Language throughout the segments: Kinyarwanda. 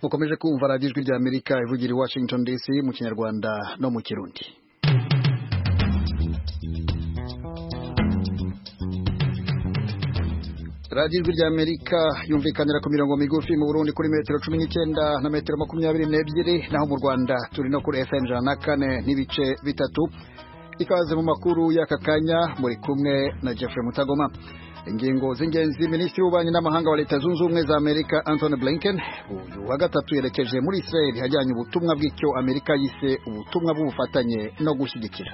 mukomeje kumva radiyo ijwi rya amerika ivugira i washington dc mu kinyarwanda no mu kirundi radiyo ijwi rya amerika yumvikanira ku mirongo migufi mu burundi kuri metero cumi n'icyenda na metero makumyabiri n'ebyiri naho mu rwanda turi no kuri fm ijana na kane n'ibice bitatu ikaze mu makuru y'aka kanya muri kumwe na jeffrey mutagoma ingingo z'ingenzi minisitiri w'ububanyi n'amahanga wa leta zunze ubumwe za amerika anthony blinken uyu wa gatatu yerekeje muri israel ajyanye ubutumwa bw'icyo amerika yise ubutumwa bw'ubufatanye no gushyigikira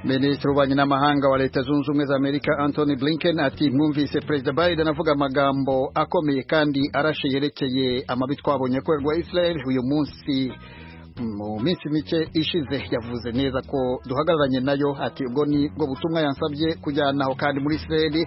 minisitiri w'ububanyi n'amahanga wa leta zunze ubumwe za amerika anthony blinken ati mwumvise perezida biden avuga amagambo akomeye kandi arashe yerekeye amabi twabonye akorerwa israel uyu munsi mu minsi mike ishize yavuze neza ko duhagararanye nayo ati ubwo ni bwo butumwa yansabye kujyana aho kandi muri israel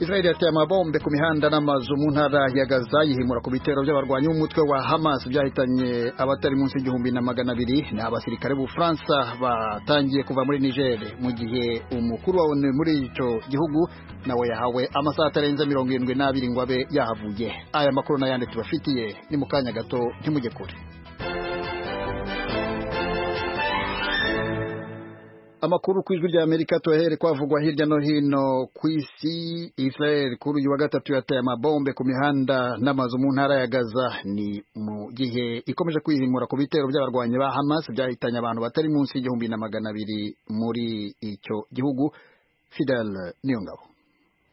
israel yateye amabombe ku mihanda n'amazu mu ntara ya gaza yihimura ku bitero by'abarwanyi b'umutwe wa hamas byahitanye abatari munsi y'igihumbi na magana abiri ni abasirikare b'ubufaransa batangiye kuva muri niger mu gihe umukuru wa onu muri icyo gihugu nawe yahawe amasaha atarenze mirongo irindwi n'abiri ngo abe yahavuye aya makuru n'ayandi tubafitiye ni mu kanya gato ntimujye kure amakuru ku ijwi rya amerika tuyahere kwavugwa hirya no hino ku isi israel kuri uyu wa gatatu yateye amabombe ku mihanda n'amazu mu ntara ya gaza ni mu gihe ikomeje kwihimura ku bitero by'abarwanyi ba hamas byahitanye abantu batari munsi y'igihumbi na magana abiri muri icyo gihugu fidel niyongabo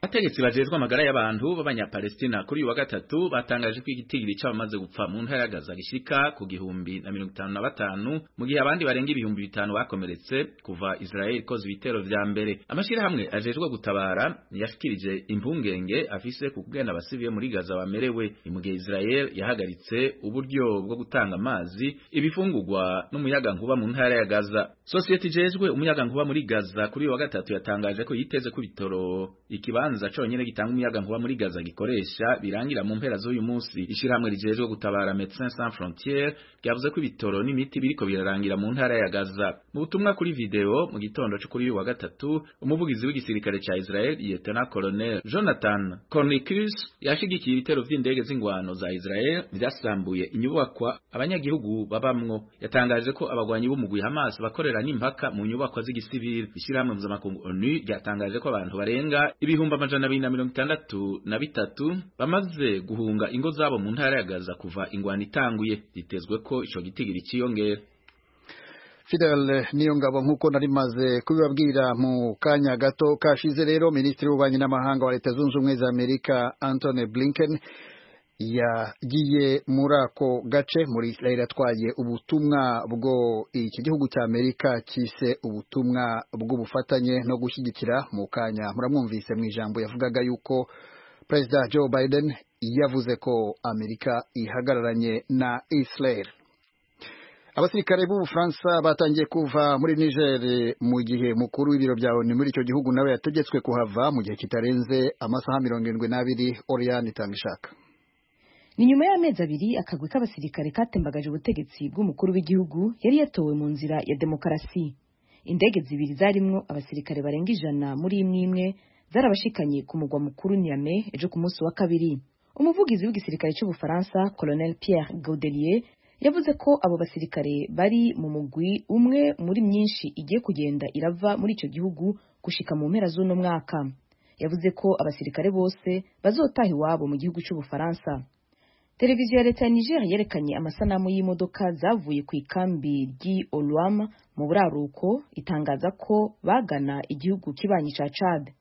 abategetsi bajejwe amagara y'abantu b'abanyapalestina kuri uyu wa gatatu batangaje ko igitigiri c'abamaze gupfa mu ntara ya gaza gishika ku gihumbi na mirongo itanu na batanu mu gihe abandi barenga ibihumbi bitanu bakomeretse kuva israel ikoze ibitero vya mbere amashirahamwe ajejwe gutabara yashikirije impungenge afise ku kugenda abasivile muri gaza bamerewe mu gihe israel yahagaritse uburyo bwo gutanga amazi ibifungurwa n'umuyaga nkuba mu ntara ya gaza sosiyete ijejwe umuyaga nkuba muri gaza kuri uyu wa gatatu yatangaje ko yiteze ko ibitoro ikibanza kibanza conyene gitanga umuyaga nkuba muri Gaza gikoresha birangira mu mpera z'uyu munsi ishiramwe rijejwe gutabara Médecins Sans Frontières ryavuze ko ibitoro n'imiti biriko birarangira mu ntara ya Gaza mu butumwa kuri video mu gitondo cyo kuri uyu wa gatatu umuvugizi w'igisirikare ca Israel Lieutenant Colonel Jonathan Cornicus yashigikiye ibitero vy'indege z'ingwano za Israel byasambuye inyubakwa abanyagihugu babamwo yatangaje ko abagwanyi b'umugwi Hamas bakorera n'impaka mu nyubakwa z'igisivili ishiramwe mpuzamakungu ONU ryatangaje ko abantu barenga ibihumbi amajana abiri na mirongo itandatu na bitatu bamaze guhunga ingo zabo mu ntara ya Gaza kuva ingwano itanguye bitezwe ko ico gitigiri ciyongera Fidel niyo ngabo nk'uko nari maze kubibabwira mu kanya gato kashize rero minisitiri w'ububanyi n'amahanga wa leta zunze ubumwe za amerika antony blinken yagiye muri ako gace muri israel atwaye ubutumwa bwo iki gihugu cya amerika cyise ubutumwa bw'ubufatanye no gushyigikira mu kanya muramwumvise mu ijambo yavugaga yuko perezida joe biden yavuze ko amerika ihagararanye na israel abasirikare b'ubufaransa batangiye kuva muri niger mu gihe mukuru w'ibiro bya onu muri icyo gihugu nawe yategetswe kuhava mu gihe kitarenze amasaha mirongo irindwi n'abiri oriyani itanga ishaka ni nyuma y'amezi abiri akagwi k'abasirikare katembagaje ubutegetsi bw'umukuru w'igihugu yari yatowe mu nzira ya demokarasi indege zibiri zarimwo abasirikare barenga ijana muri imwe imwe zarabashikanye ku mugwa mukuru Niamey ejo ku munsi wa kabiri umuvugizi w'igisirikare cy'ubufaransa colonel Pierre Gaudelier yavuze ko abo basirikare bari mu mugwi umwe muri myinshi igiye kugenda irava muri icyo gihugu gushika mu mpera z'uno mwaka yavuze ko abasirikare bose bazotaha iwabo mu gihugu cy'ubufaransa televiziyo ya leta ya niger yerekanye amasanamu y'imodoka zavuye ku ikambi ry'i olwam mu buraruko itangaza ko bagana igihugu kibanyi ca cad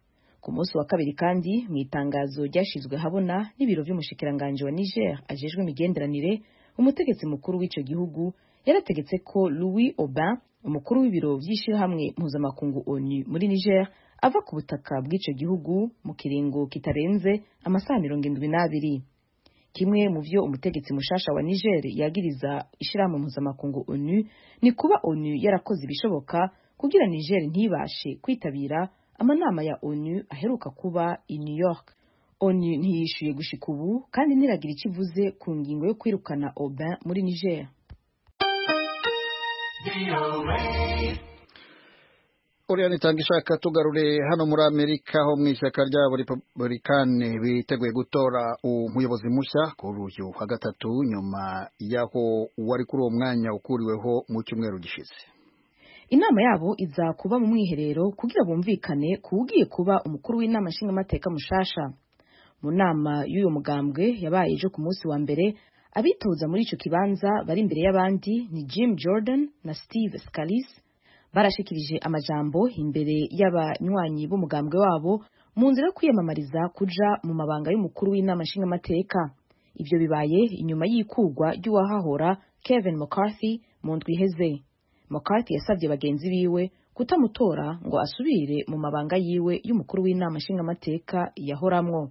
ku munsi wa kabiri kandi mu itangazo ryashyizwe habona n'ibiro by'umushikiranganji wa niger ajejwe imigenderanire umutegetsi mukuru w'icyo gihugu yarategetse ko louis aubin umukuru w'ibiro by'ishyirahamwe mpuzamakungu onu muri niger ava ku butaka bw'icyo gihugu mu kiringo kitarenze amasaha mirongo irindwi n'abiri kimwe mu byo umutegetsi mushasha wa niger yagiriza ishyirahamwe mpuzamakungu onu ni kuba onu yarakoze ibishoboka kugira niger ntibashe kwitabira amanama ya onu aheruka kuba i new york onu ntiyishyuye gushika ubu kandi ntiragira icyo ivuze ku ngingo yo kwirukana obin muri niger uriyane itanga ishaka tugarure hano muri amerika ho mu ishyaka rya republikani biteguye gutora umuyobozi mushya kuri uyu wa gatatu nyuma y'aho wari kuri uwo mwanya ukuriweho mu cyumweru gishize inama yabo iza kuba mu mwiherero kugira bumvikane ku ugiye kuba umukuru w'inama nshingamateka mushasha mu nama y'uyu mugambwe yabaye ejo ku munsi wa mbere abitoza muri icyo kibanza bari imbere y'abandi ni jim jordan na steve scalise barashikirije amajambo imbere y'abanywanyi b'umugambwe wabo mu nzira yo kwiyamamariza kuja mu mabanga y'umukuru w'inama nshingamateka ibyo bibaye inyuma y'ikurwa ry'uwahahora kevin mccarthy mu ndwi iheze mccarthy yasabye bagenzi biwe kutamutora ngo asubire mu mabanga yiwe y'umukuru w'inama nshingamateka yahoramwo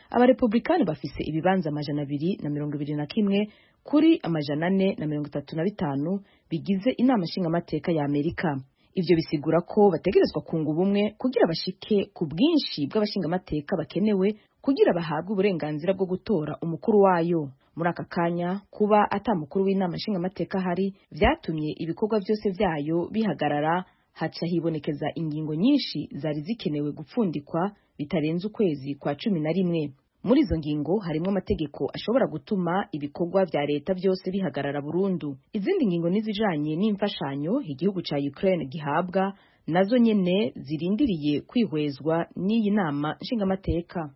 abarepublikani bafise ibibanza amajana abiri na mirongo ibiri na kimwe kuri amajana ane na mirongo itatu na bitanu bigize inama nshingamateka ya amerika ibyo bisigura ko bategerezwa kunga ubumwe kugira bashike ku bwinshi bw'abashingamateka bakenewe kugira bahabwe uburenganzira bwo gutora umukuru wayo muri aka kanya kuba atamukuru w'inama nshingamateka ahari vyatumye ibikorwa byose vyayo bihagarara haca hibonekeza ingingo nyinshi zari zikenewe gupfundikwa bitarenze ukwezi kwa cumi na rimwe muri izo ngingo harimo amategeko ashobora gutuma ibikorwa vya leta byose bihagarara burundu izindi ngingo n'izijanye n'imfashanyo igihugu ca ukraine gihabwa nazo nyene zirindiriye kwihwezwa n'iyi nama nshingamateka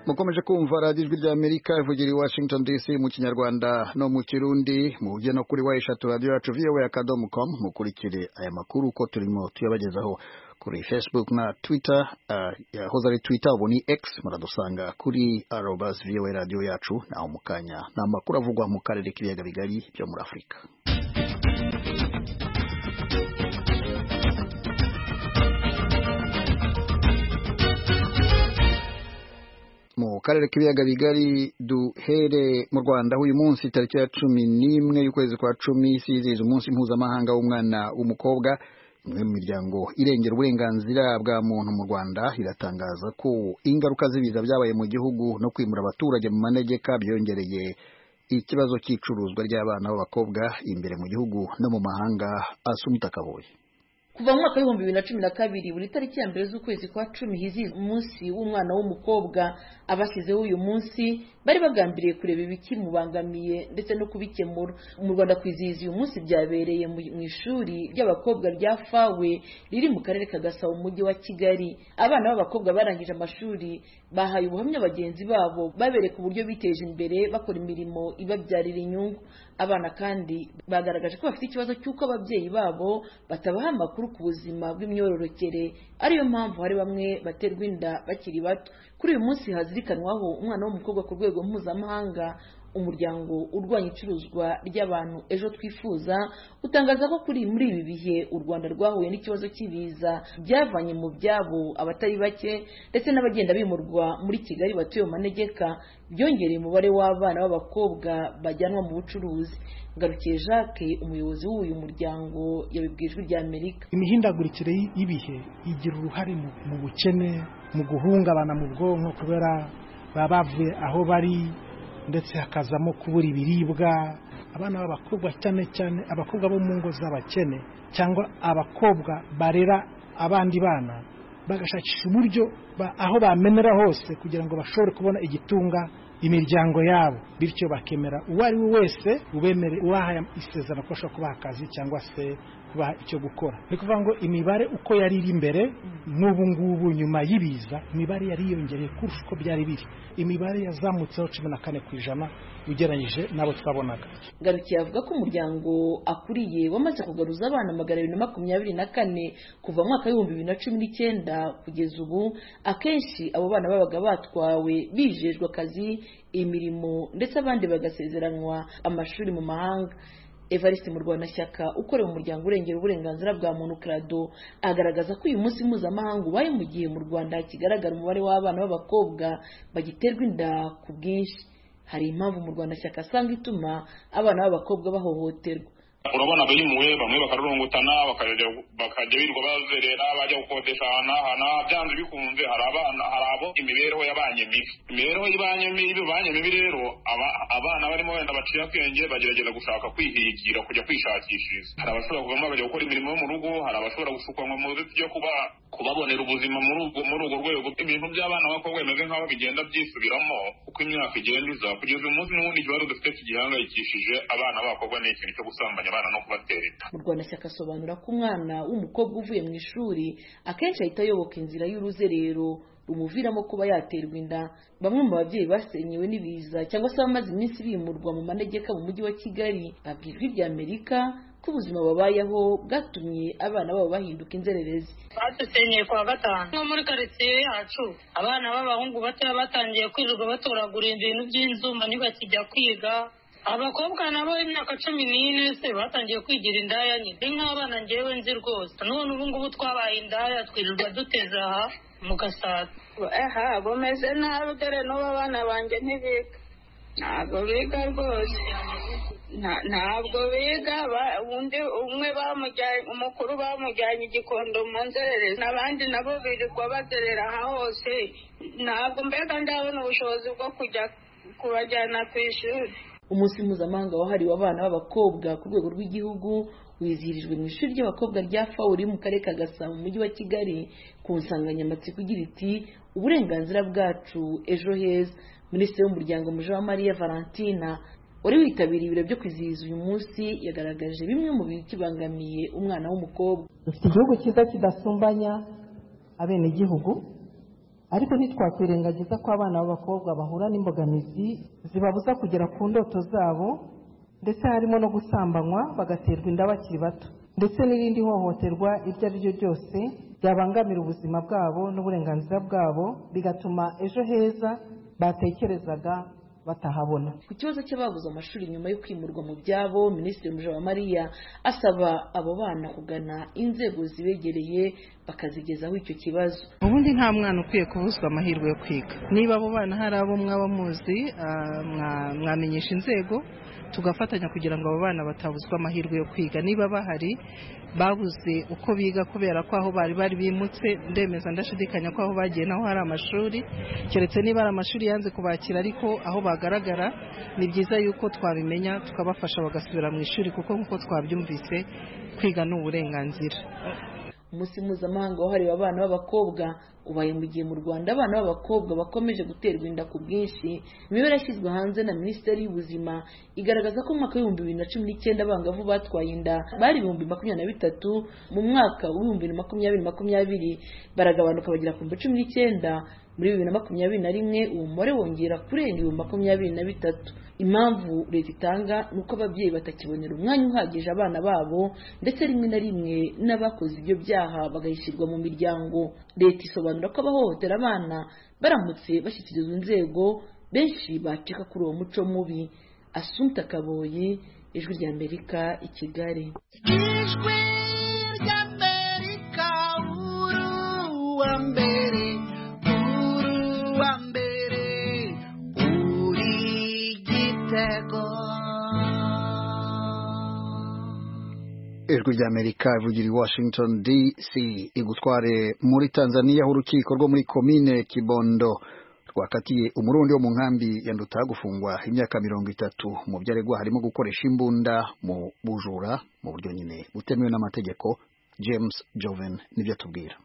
mukomeje kumva radiyo ijwi rya amerika ivugira i washington dc mu kinyarwanda no mu kirundi mu bujya no kuri wa eshatu radiyo yacu vowa akadomo com mukurikire aya makuru uko turimo tuyabagezaho kuri facebook na twitter uh, yahoze ari twitter ubu ni x muradusanga kuri arobas vowa radiyo yacu naho mu kanya ni amakuru avugwa mu karere k'ibiyaga bigari byo muri afurika mu karere k'ibiyaga bigari duhere mu rwanda uyu munsi tariki ya cumi n'imwe y'ukwezi kwa cumi sizihiza umunsi mpuzamahanga w'umwana w'umukobwa imwe mu miryango irengera uburenganzira bwa muntu mu rwanda iratangaza ko ingaruka z'ibiza byabaye mu gihugu no kwimura abaturage mu manegeka byongereye ikibazo cy'icuruzwa ry'abana b'abakobwa imbere mu gihugu no mu mahanga asumuta kabuye kuva mu mwaka w'ibihumbi bibiri na cumi na kabiri buri tariki ya mbere z'ukwezi kwa cumi hizi umunsi w'umwana w'umukobwa abashyizeho uyu munsi bari bagambiriye kureba ibikimubangamiye ndetse no kubikemura mu rwanda kwizihiza uyu munsi byabereye mu ishuri ry'abakobwa rya fawe riri mu karere ka gasabo mu mujyi wa kigali abana b'abakobwa barangije amashuri bahaye ubuhamya bagenzi babo babereka uburyo biteje imbere bakora imirimo ibabyarira inyungu abana kandi bagaragaje ko bafite ikibazo cy'uko ababyeyi babo batabaha amakuru ku buzima bw'imyororokere ariyo mpamvu hari bamwe baterwa inda bakiri bato kuri uyu munsi hazirikanwaho umwana w'umukobwa ku rwego mpuzamahanga umuryango urwanya icuruzwa ry'abantu ejo twifuza utangaza ko kuri muri ibi bihe u rwanda rwahuye n'ikibazo cy'ibiza byavanye mu byabo abatari bake ndetse n'abagenda bimurwa muri kigali batuye mu manegeka byongereye umubare w'abana b'abakobwa bajyanwa mu bucuruzi garukiye jacques umuyobozi w'uyu muryango yabibwiye ijwi rya amerika imihindagurikire y'ibihe igira uruhare mu bukene mu guhungabana mu bwonko kubera baba bavuye aho bari ndetse hakazamo kubura ibiribwa abana b'abakobwa cyane cyane abakobwa bo mu ngo z'abakene cyangwa abakobwa barera abandi bana bagashakisha uburyo aho bamenera hose kugira ngo bashobore kubona igitunga imiryango yabo bityo bakemera uwo ari we wese ubemere ubaha isezerano ko ashobora kubaha akazi cyangwa se kubaha icyo gukora ni ukuvuga ngo imibare uko yari iri imbere n'ubu ngubu nyuma y'ibiza imibare yari yiyongereye kurusha uko byari biri imibare yazamutseho cumi na kane ku ijana ugereranyije n'abo twabonaga garukiye avuga ko umuryango akuriye wamaze kugaruza abana magana abiri na makumyabiri na kane kuva mu mwaka w'ibihumbi bibiri na cumi n'icyenda kugeza ubu akenshi abo bana babaga batwawe bijejwe akazi imirimo ndetse abandi bagasezeranwa amashuri mu mahanga evariste murwanashyaka ukorera umuryango urengera uburenganzira bwa muntu krado agaragaza ko uyu munsi mpuzamahanga ubaye mu gihe mu rwanda hakigaragara umubare w'abana b'abakobwa bagiterwa inda ku bwinshi hari impamvu mu rwanda shyaka asanga ituma abana b'abakobwa bahohoterwa urabona bimuwe bamwe bakarurungutana bakajya birirwa bazerera bajya gukodesha ahantu n'ahana byanze bikunze hari abana hari abo imibereho y'abanye mibi imibereho y'ibanye mibi banye mibi rero abana barimo wenda baciye akenge bagerageza gushaka kwihigira kujya kwishakishiriza hari abashobora kuvamo bakajya gukora imirimo yo mu rugo hari abashobora gushukwa ngo muze tujya kuba kubabonera ubuzima muri ubwo muri urwo rwego ibintu by'abana b'abakobwa bimeze nk'aho bigenda byisubiramo uko imyaka igenda iza kugeza umunsi n'ubundi ikibazo dufite kigihangayikishije abana b'abakobwa ni ikintu cyo gusambanya abana no kubatera inda murwanashyaka asobanura ko umwana w'umukobwa uvuye mu ishuri akenshi ahita ayoboka inzira y'uruzerero rumuviramo kuba yaterwa inda bamwe mu babyeyi basenyewe n'ibiza cyangwa se abamaze iminsi bimurwa mu manegeka mu mujyi wa kigali babwira ijwi rya amerika ubuzima babayeho bwatumye abana babo bahinduka inzererezi badusenyeye kwa gatanu nko muri karitsiye yacu abana b'abahungu batoya batangiye kwirirwa batoragura ibintu by'inzumba ntibakijya kwiga abakobwa nabo imyaka cumi n'ine se batangiye kwigira indaya nyine ni nk'abana ngewe nzi rwose none ubu ngubu twabaye indaya twirirwa duteze aha mu gasaza aha bumeze nabi dore n'ubu abana banjye ntibiga ntabwo biga rwose ntabwo biga undi umwe bamujyanye umukuru bamujyanye igikondo mu nzererezi n'abandi nabo birirwa bazerera aha hose ntabwo mbega ndabona ubushobozi bwo kujya kubajyana ku ishuri umunsi mpuzamahanga wahariwe abana b'abakobwa ku rwego rw'igihugu wizihirijwe mu ishuri ry'abakobwa rya fawu riri mu karere ka gasabo mu mujyi wa kigali ku nsanganyamatsiko igira iti uburenganzira bwacu ejo heza minisitiri w'umuryango mujawamariya valentina wari witabiriye ibiro byo kwizihiza uyu munsi yagaragaje bimwe mu bintu kibangamiye umwana w'umukobwa dufite igihugu cyiza kidasumbanya abenegihugu ariko ntitwakwirengagiza ko abana b'abakobwa bahura n'imbogamizi zibabuza kugera ku ndoto zabo ndetse harimo no gusambanywa bagaterwa inda bakiri bato ndetse n'irindi hohoterwa iryo ari ryo ryose ryabangamira ubuzima bwabo n'uburenganzira bwabo bigatuma ejo heza batekerezaga batahabona ku kibazo cy'ababuze amashuri nyuma yo kwimurwa mu byabo minisitiri mujawamariya asaba abo bana kugana inzego zibegereye bakazigezaho icyo kibazo ubundi nta mwana ukwiye kubuzwa amahirwe yo kwiga niba abo bana hari abo mwaba muzi mwamenyesha inzego tugafatanya kugira ngo abo bana batabuzwa amahirwe yo kwiga niba bahari babuze uko biga kubera ko aho bari bari bimutse ndemeza ndashidikanya ko aho bagiye naho hari amashuri keretse niba ari amashuri yanze kubakira ariko aho bagaragara ni byiza yuko twabimenya tukabafasha bagasubira mu ishuri kuko nk'uko twabyumvise kwiga ni uburenganzira umunsi mpuzamahanga wahariwe abana b'abakobwa ubaye mu gihe mu rwanda abana b'abakobwa bakomeje guterwa inda ku bwinshi imibare yashyizwe hanze na minisiteri y'ubuzima igaragaza ko mu mwaka w'ibihumbi bibiri na cumi n'icyenda abangavu batwaye inda bari ibihumbi makumyabiri na bitatu mu mwaka w'ibihumbi bibiri makumyabiri makumyabiri baragabanuka bagera ku bihumbi cumi n'icyenda muri bibiri na makumyabiri na rimwe uwo mubare wongera kurenga ibihumbi makumyabiri na bitatu impamvu leta itanga ni uko ababyeyi batakibonera umwanya uhagije abana babo ndetse rimwe na rimwe n'abakoze ibyo byaha bagahishyirwa mu miryango leta isobanura ko abahohotera abana baramutse bashyikirizwa inzego benshi bacika kuri uwo muco mubi asunta kaboyi ijwi rya amerika i kigali ijwi rya amerika uwa mbere ijwi ry'amerika ivugira i washington dc igutware muri tanzania aho urukiko rwo muri komine kibondo rwakatiye umurundi wo mu nkambi ya ndutaha gufungwa imyaka mirongo itatu mu byo aregwa harimo gukoresha imbunda mu bujura mu buryo nyine butemewe n'amategeko james joven nibyo atubwira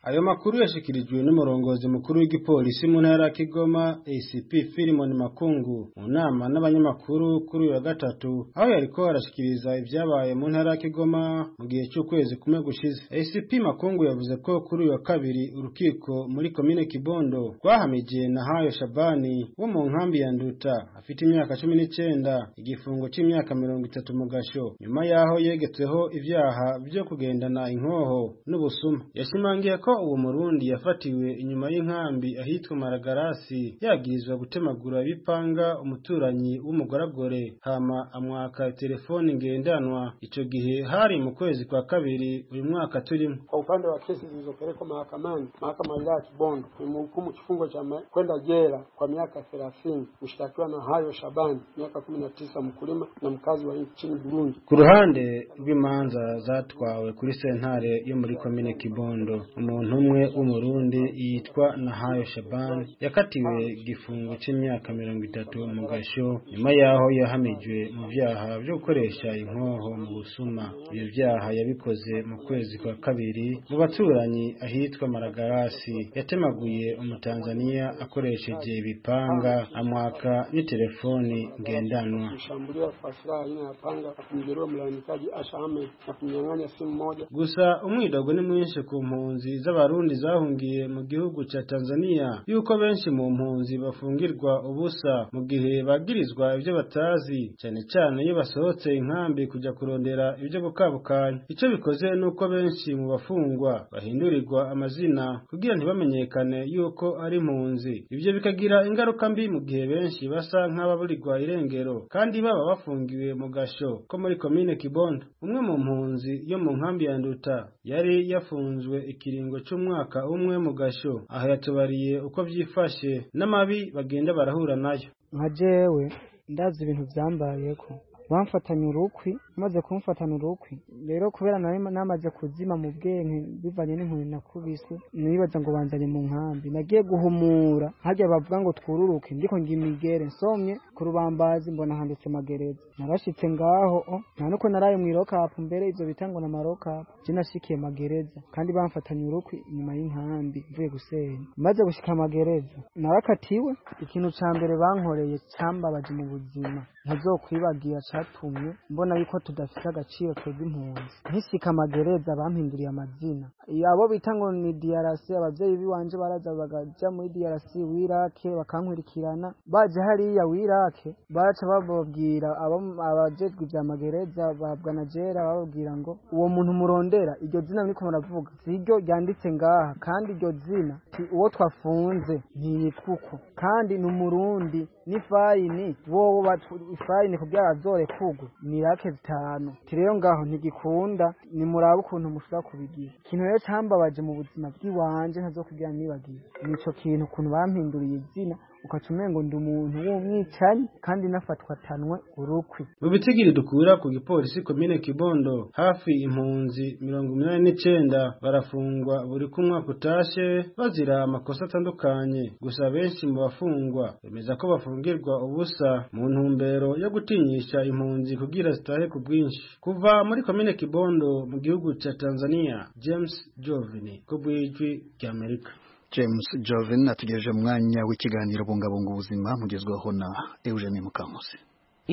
ayo makuru yashikirijwe n'umurongozi mukuru w'igipolisi mu ntara ya Kigoma ACP Philemon Makungu mu nama n'abanyamakuru kuri uyu wa gatatu aho yariko arashikiriza ibyabaye mu ntara ya Kigoma mu gihe cy'ukwezi kumwe gushize ACP Makungu yavuze ko kuri uyu wa kabiri urukiko muri komine Kibondo rwahamije na Hayo Shabani wo mu nkambi ya Nduta afite imyaka cumi n'icyenda igifungo cy'imyaka mirongo itatu mu gasho nyuma y'aho yegetseho ibyaha byo kugendana inkoho n'ubusuma yashimangiye ko ko uwo murundi yafatiwe inyuma y'inkambi ahitwa Maragarasi yagirizwa gutemagura ibipanga umuturanyi w'umugoragore hama amwaka telefoni ngendanwa ico gihe hari mu kwezi kwa kabiri uyu mwaka turimo Kwa upande wa kesi zilizopelekwa mahakamani, mahakama ya wilaya ya Kibondo ilimhukumu kifungo cha ma- kwenda jela kwa miaka thelathini mshtakiwa na hayo Shabani, miaka kumi na tisa, mkulima na mkazi wa nchini Burundi. ku ruhande rw'imanza zatwawe kuri sentare yo muri komine kibondo umuntu umwe w'umurundi yitwa nahayo shaban yakatiwe igifungo cy'imyaka mirongo itatu mu gasho nyuma y'aho yahamijwe mu byaha byo gukoresha inkoho mu busuma ibyo byaha yabikoze mu kwezi kwa kabiri mu baturanyi ahitwa maragarasi yatemaguye umutanzaniya akoresheje ibipanga amwaka n'itelefoni ngendanwa Alishambuliwa kwa silaha aina ya panga na kumjeruhi mlalamikaji Asha Ahmed na kumnyang'anya simu moja. gusa umwidogo ni mwinshi ku mpunzi z'abarundi zahungiye mu gihugu ca tanzania yuko benshi mu mpunzi bafungirwa ubusa mu gihe bagirizwa ibyo batazi cane cane iyo basohotse inkambi kuja kurondera ibyo gukabukanya ico bikoze nuko benshi mu bafungwa bahindurirwa amazina kugira ntibamenyekane yuko ari impunzi ivyo bikagira ingaruka mbi mu gihe benshi basa nk'ababurirwa irengero kandi baba bafungiwe mu gasho ko muri komine kibondo umwe mu mpunzi yo mu nkambi ya nduta yari yafunzwe ikiringo c'umwaka umwe mu gasho aho yatubariye uko vyifashe n'amabi bagenda barahura nayo nka jewe ndazi ibintu byambayeko bamfatanye urukwi maze kumfatana urukwi rero kubera nari namaze kuzima mu bwenge bivanye n'inkoni nakubiswe nibaza ngo banzanye mu nkambi nagiye guhumura hajya bavuga ngo twururuke ndiko ngo imigere nsomye ku rubambazi mbona handitse magereza narashitse ngaho o nta nuko naraye mu irokapu mbere ivyo bita ngo na marokapu je nashikiye magereza kandi bamfatanye urukwi inyuma y'inkambi mvuye gusenya maze gushika magereza narakatiwe ikintu ca mbere bankoreye cambabaje mu buzima ntazokwibagira catumye mbona yuko tudafite agaciro twebwe impunzi nkishika amagereza bampinduriye amazina abo bita ngo ni DRC abavyeyi biwanje baraza bakaja muri DRC wirake bakankurikirana baje hariya wirake baraca bababwira abo- abajejwe vya magereza bahabwa na jera bababwira ngo uwo muntu murondera iryo zina niko muravuga siryo ryanditse ngaha kandi iryo zina si uwo twafunze ntiyitwa uko kandi ni umurundi n'ifayini wowe batu- ifayini kugira azore kugwa ni rake zitanu ti rero ngaho ntigikunda nimurabe ukuntu mushobora kubigira ikintu rero cambabaje mu buzima bw'iwanje ntazokugira nibagiwe nico kintu ukuntu bampinduriye izina ukaca umengo ndi umuntu w'umwicanyi kandi nafatwa tanwe urukwi mu bitigiri dukura ku gipolisi komine kibondo hafi impunzi mirongo inani n'icenda barafungwa buri kumwaka utashe bazira amakosa atandukanye gusa benshi mu bafungwa bemeza ko bafungirwa ubusa mu ntumbero yo gutinyisha impunzi kugira zitahe ku bwinshi kuva muri komine kibondo mu gihugu ca tanzania james jovini ku bwijwi ry'amerika James Joven atugejeje mu mwanya w'ikiganiro bungabunga ubuzima mugezweho na Eugene Mukamusi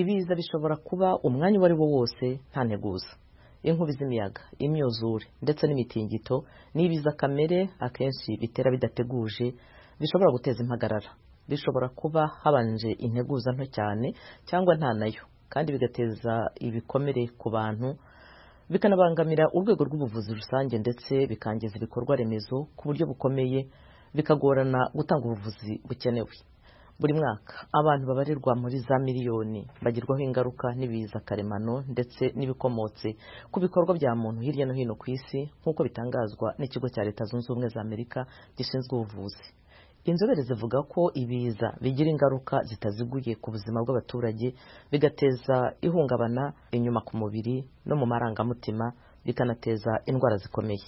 ibiza bishobora kuba umwanya uwo ari wo wose nta nteguza inkubi z'imiyaga imyuzure ndetse n'imitingito n'ibiza kamere akenshi bitera bidateguje bishobora guteza impagarara bishobora kuba habanje integuza nto cyane cyangwa nta nayo kandi bigateza ibikomere ku bantu bikanabangamira urwego rw'ubuvuzi rusange ndetse bikangiza ibikorwa remezo ku buryo bukomeye bikagorana gutanga ubuvuzi bukenewe buri mwaka abantu babarirwa muri za miliyoni bagirwaho ingaruka n'ibiza karemano ndetse n'ibikomotse ku bikorwa bya muntu hirya no hino ku isi nk'uko bitangazwa n'ikigo cya leta zunze ubumwe za amerika gishinzwe ubuvuzi inzobere zivuga ko ibiza bigira ingaruka zitaziguye ku buzima bw'abaturage bigateza ihungabana inyuma ku mubiri no mu marangamutima bikanateza indwara zikomeye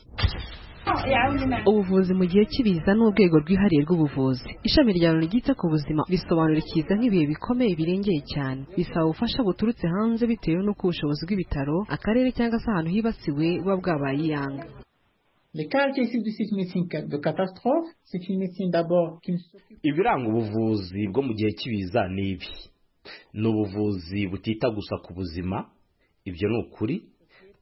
ubuvuzi mu gihe cy'ibiza ni urwego rwihariye rw'ubuvuzi ishami ryawe ryita ku buzima bisobanura ikiza nk'ibihe bikomeye birengeye cyane bisaba ubufasha buturutse hanze bitewe n'uko ubushobozi bw'ibitaro akarere cyangwa se ahantu hibasiwe buba bwabaye iyanga Les caractéristiques de cette médecine de catastrophe, c'est une médecine d'abord qui ne ibiranga ubuvuzi bwo mu gihe cy'ibiza ni ibi ni ubuvuzi butita gusa ku buzima ibyo ni ukuri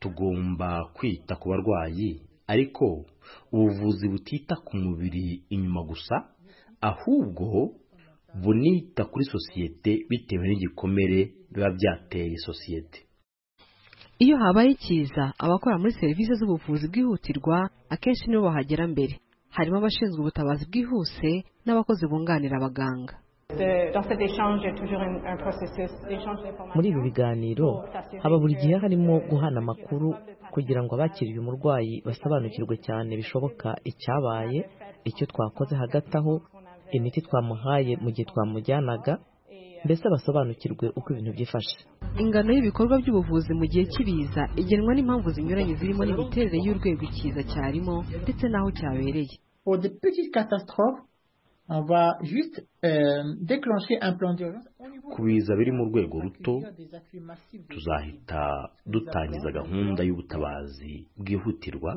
tugomba kwita ku barwayi ariko ubuvuzi butita ku mubiri inyuma gusa ahubwo bunita kuri sosiyete bitewe n'igikomere biba byateye sosiyete iyo habaye ikiza abakora muri serivisi z'ubuvuzi bwihutirwa akenshi nibo bahagera mbere harimo abashinzwe ubutabazi bwihuse n'abakozi bunganira abaganga muri ibi biganiro haba buri gihe harimo guhana amakuru kugira ngo abakiriye umurwayi basobanukirwe cyane bishoboka icyabaye icyo twakoze hagati aho imiti twamuhaye mu gihe twamujyanaga mbese basobanukirwe uko ibintu byifashe ingano y'ibikorwa by'ubuvuzi mu gihe cy'ibiza igenwa n'impamvu zinyuranye zirimo n'imiterere y'urwego ikiza cyarimo ndetse n'aho cyabereye Pour des petites catastrophes, on va juste euh, déclencher un plan d'urgence. ku biza biri mu rwego ruto tuzahita dutangiza gahunda y'ubutabazi bwihutirwa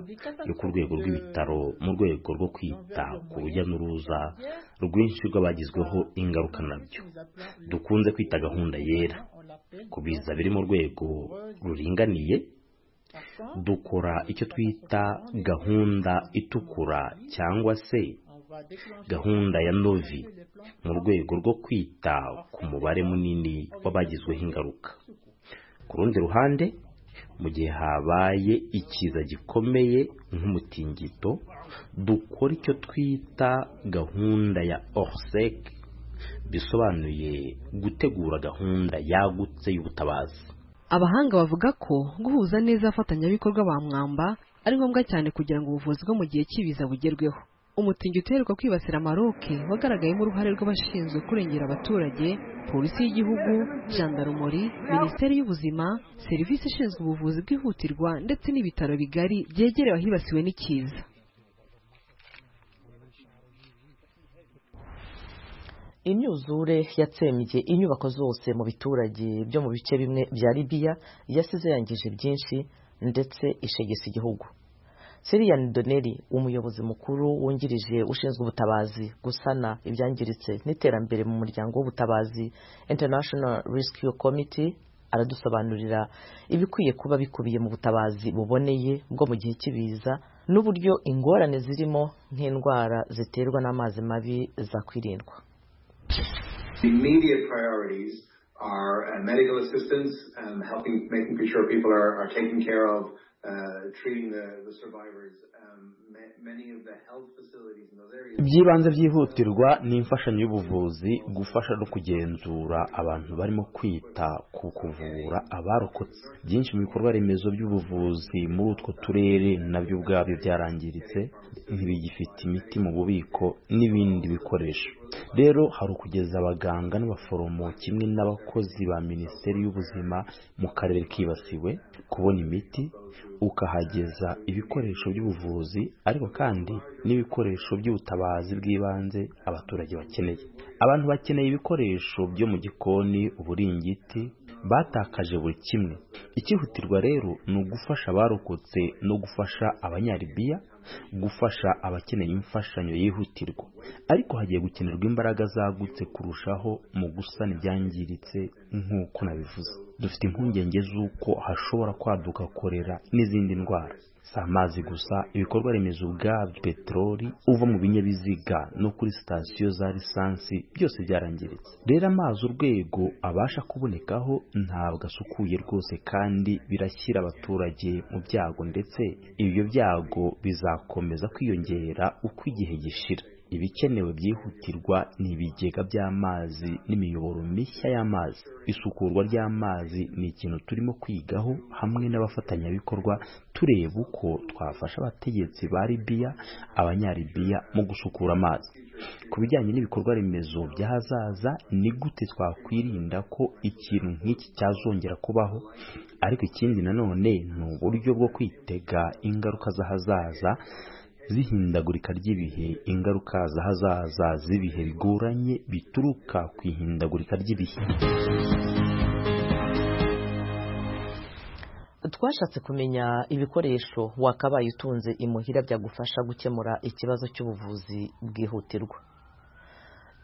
yo ku rwego rw'ibitaro mu rwego rwo kwita ku rujya n'uruza rwinshi rw'abagizweho ingaruka nabyo dukunze kwita gahunda yera ku biza biri mu rwego ruringaniye dukora icyo twita gahunda itukura cyangwa se gahunda ya novi mu rwego rwo kwita ku mubare munini w'abagizweho ingaruka ku rundi ruhande mu gihe habaye ikiza gikomeye nk'umutingito dukora icyo twita gahunda ya orsec bisobanuye gutegura gahunda yagutse y'ubutabazi abahanga bavuga ko guhuza neza abafatanyabikorwa ba mwamba ari ngombwa cyane kugira ngo ubuvuzi bwo mu gihe cy'ibiza bugerweho umutingito uheruka kwibasira maroke wagaragayemo uruhare rw'abashinzwe kurengera abaturage polisi y'igihugu jandarumori minisiteri y'ubuzima serivisi ishinzwe ubuvuzi bwihutirwa ndetse n'ibitaro bigari byegerewe ahibasiwe n'ikiza imyuzure yatsembye inyubako zose mu biturage byo mu bice bimwe bya libiya yasize yangije byinshi ndetse ishegesa igihugu Sirian Doneri umuyobozi mukuru wungirije ushinzwe ubutabazi gusana ibyangiritse n'iterambere mu muryango w'ubutabazi International Rescue Committee aradusobanurira ibikwiye kuba bikubiye mu butabazi buboneye bwo mu gihe cy'ibiza n'uburyo ingorane zirimo nk'indwara ziterwa n'amazi mabi zakwirindwa are uh, medical assistance and helping making sure people are, are taken care of ibyibanze byihutirwa ni imfashanyo y'ubuvuzi gufasha no kugenzura abantu barimo kwita ku kuvura abarokotse byinshi mu bikorwa remezo by'ubuvuzi muri utwo turere nabyo ubwabyo byarangiritse ntibigifite imiti mu bubiko n'ibindi bikoresho rero hari ukugeza abaganga n'abaforomo kimwe n'abakozi ba minisiteri y'ubuzima mu karere kibasiwe kubona imiti ukahageza ibikoresho by'ubuvuzi ariko kandi n'ibikoresho by'ubutabazi bw'ibanze abaturage bakeneye abantu bakeneye ibikoresho byo mu gikoni uburingiti batakaje buri kimwe icyihutirwa rero ni ugufasha abarokotse no gufasha abanyaribiya gufasha abakeneye imfashanyo yihutirwa ariko hagiye gukenerwa imbaraga zagutse kurushaho mu gusana ibyangiritse nk'uko nabivuze dufite impungenge z'uko hashobora kwaduka korera n'izindi ndwara si amazi gusa ibikorwa remezo ubwabyo peteroli uva mu binyabiziga no kuri sitasiyo za lisansi byose byarangiritse rero amazi urwego abasha kubonekaho ntabwo asukuye rwose kandi birashyira abaturage mu byago ndetse ibyo byago bizakomeza kwiyongera uko igihe gishira ibikenewe byihutirwa ni ibigega by'amazi n'imiyoboro mishya y'amazi isukurwa ry'amazi ni ikintu turimo kwigaho hamwe n'abafatanyabikorwa tureba uko twafasha abategetsi ba libiya abanyaribiya mu gusukura amazi ku bijyanye n'ibikorwa remezo by'ahazaza ni gute twakwirinda ko ikintu nk'iki cyazongera kubaho ariko ikindi nanone ni uburyo bwo kwitega ingaruka z'ahazaza z'ihindagurika ry'ibihe ingaruka zahazaza z'ibihe bigoranye bituruka ku ihindagurika ry'ibihe twashatse kumenya ibikoresho wakabaye utunze imuhira byagufasha gukemura ikibazo cy'ubuvuzi bwihutirwa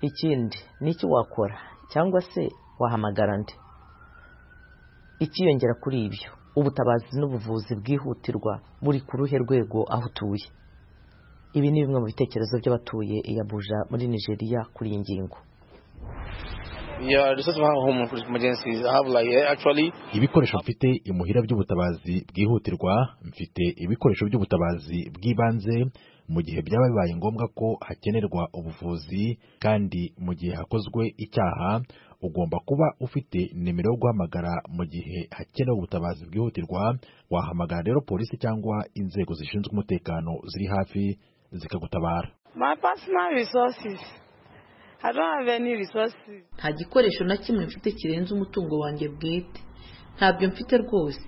ikindi ni iki wakora cyangwa se wahamagara nde ikiyongera kuri ibyo ubutabazi n'ubuvuzi bwihutirwa buri ku ruhe rwego aho utuye ibi ni bimwe mu bitekerezo by'abatuye iya buja muri nigeria kuri iyi ngingo ibikoresho mfite imuhira by'ubutabazi bwihutirwa mfite ibikoresho by'ubutabazi bw'ibanze mu gihe byaba bibaye ngombwa ko hakenerwa ubuvuzi kandi mu gihe hakozwe icyaha ugomba kuba ufite nimero yo guhamagara mu gihe hakenewe ubutabazi bwihutirwa wahamagara rero polisi cyangwa inzego zishinzwe umutekano ziri hafi zikagutabara nta gikoresho na kimwe mfite kirenze umutungo wanjye bwite ntabyo mfite rwose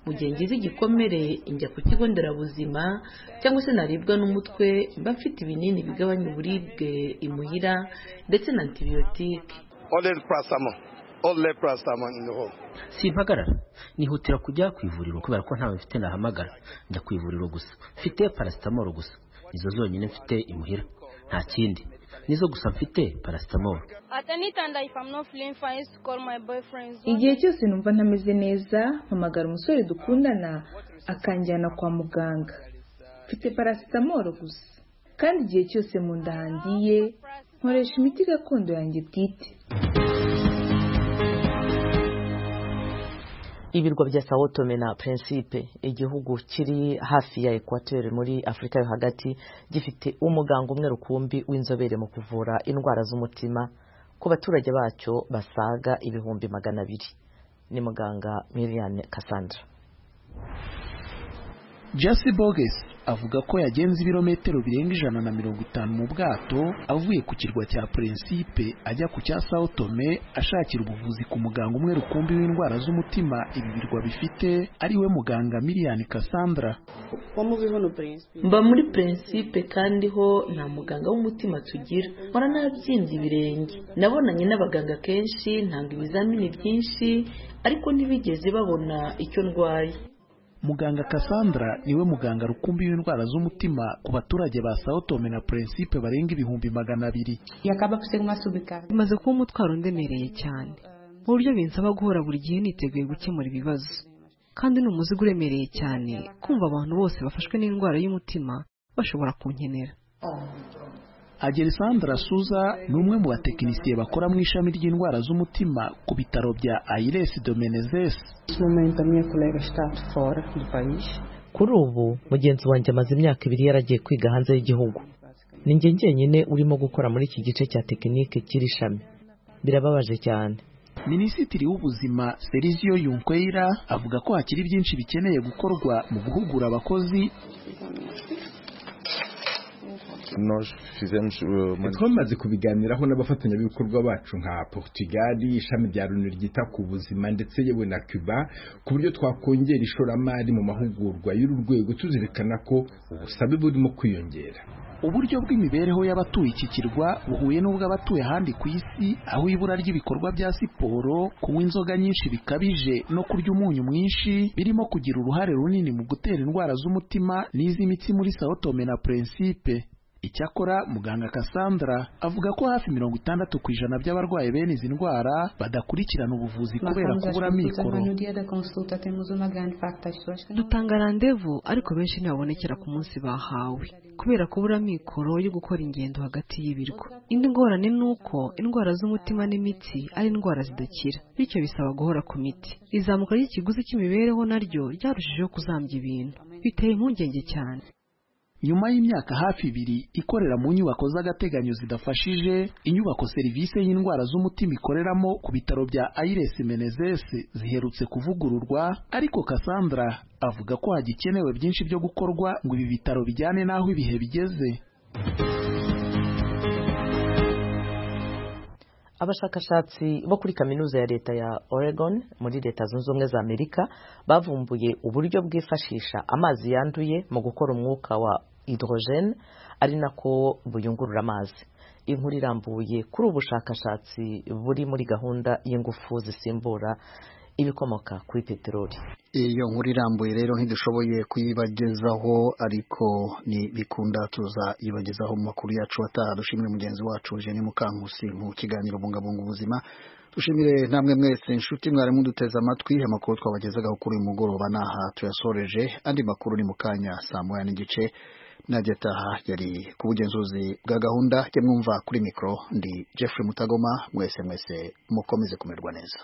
mu gihe ngize igikomere njya ku kigo nderabuzima cyangwa se naribwa n'umutwe mba mfite ibinini bigabanya uburibwe imuhira ndetse na antibiyotike simpagarara nihutira kujya ku ivuriro kubera ko ntawe mfite nahamagara njya ku ivuriro gusa mfite parasitamoro gusa nizo zonyine mfite imuhira nta kindi nizo gusa mfite parasitamoro igihe cyose numva ntameze neza mpamagara umusore dukundana akanjyana kwa muganga mfite parasitamoro gusa kandi igihe cyose mu nda handiye nkoresha imiti gakondo yanjye bwite ibirwa bya sao tome na principe igihugu kiri hafi ya ekwateri muri afurika yo hagati gifite umuganga umwe rukumbi w'inzobere mu kuvura indwara z'umutima ku baturage bacyo basaga ibihumbi magana abiri ni muganga miriane cassandra jasi boges avuga ko yagenze ibirometero birenga ijana na mirongo itanu mu bwato avuye ku kirwa cya Principe ajya ku cya sao tome ashakira ubuvuzi ku muganga umwe rukumbi w'indwara z'umutima ibi birwa bifite ariwe muganga miliyani cassandra mba muri Principe kandi ho nta muganga w'umutima tugira nkora nabyimbye ibirenge nabonanye n'abaganga kenshi ntanga ibizamini byinshi ariko ntibigeze babona icyo ndwaye muganga Cassandra niwe muganga rukumbi w'indwara z'umutima ku baturage ba Sao Tome na Principe barenga ibihumbi magana abiri bimaze kuba umutwaro ndemereye cyane mu buryo binsaba guhora buri gihe niteguye gukemura ibibazo kandi ni umuzigo uremereye cyane kumva abantu bose bafashwe n'indwara y'umutima bashobora kunkenera Agelisandra Suza ni umwe mu batekinisiye bakora mu ishami ry'indwara z'umutima ku bitaro bya Aires Domenezes kuri ubu mugenzi wanjye amaze imyaka ibiri yaragiye kwiga hanze y'igihugu ni njye njyenyine urimo gukora muri iki gice cya tekinike cy'iri shami birababaje cyane minisitiri w'ubuzima serizio yunkwera avuga ko hakiri byinshi bikeneye gukorwa mu guhugura abakozi twamaze kubiganiraho n'abafatanyabikorwa bacu nka portugal ishami rya loni ryita ku buzima ndetse yewe na cuba ku buryo twakongera ishoramari mu mahugurwa y'uru rwego tuzirikana ko ubusabe burimo kwiyongera uburyo bw'imibereho y'abatuye iki kirwa buhuye n'ubw'abatuye ahandi ku isi aho ibura ry'ibikorwa bya siporo kunywa inzoga nyinshi bikabije no kurya umunyu mwinshi birimo kugira uruhare runini mu gutera indwara z'umutima n'iz'imitsi muri sao tome na principe icyakora muganga Cassandra avuga ko hafi mirongo itandatu ku ijana by'abarwaye bene izi ndwara badakurikirana ubuvuzi kubera kubura mikoro dutanga randevu ariko benshi ntibabonekera ku munsi bahawe kubera kubura mikoro yo gukora ingendo hagati y'ibirwa indi ngorane ni uko indwara z'umutima n'imitsi ari indwara zidakira bityo bisaba guhora ku miti izamuka ry'ikiguzi cy'imibereho naryo ryarushijeho kuzambya ibintu biteye impungenge cyane nyuma y'imyaka hafi ibiri ikorera mu nyubako z'agateganyo zidafashije inyubako serivisi y'indwara z'umutima ikoreramo ku bitaro bya Aires Menezes ziherutse kuvugururwa ariko Cassandra avuga ko hagikenewe byinshi byo gukorwa ngo ibi bitaro bijyane n'aho ibihe bigeze abashakashatsi bo kuri kaminuza ya leta ya Oregon muri leta zunze ubumwe za Amerika bavumbuye uburyo bwifashisha amazi yanduye mu gukora umwuka wa hydrogene ari nako buyungurura amazi inkuru irambuye kuri ubu bushakashatsi buri muri gahunda y'ingufu zisimbura ibikomoka kuri peteroli iyo nkuru irambuye rero ntidushoboye kuyibagezaho ariko ni bikunda tuzayibagezaho mu makuru yacu ataha dushimire mugenzi wacu Jenny Mukankusi mu kiganiro bungabunga ubuzima dushimire namwe mwese inshuti mwari muduteze amatwi amakuru twabagezagaho kuri uyu mugoroba naha tuyasoreje andi makuru ni mu kanya saa moya n'igice n'agataha yari ku bugenzuzi bwa gahunda jya mwumva kuri mikoro ndi jeffrey mutagoma mwese mwese mukomeze kumerwa neza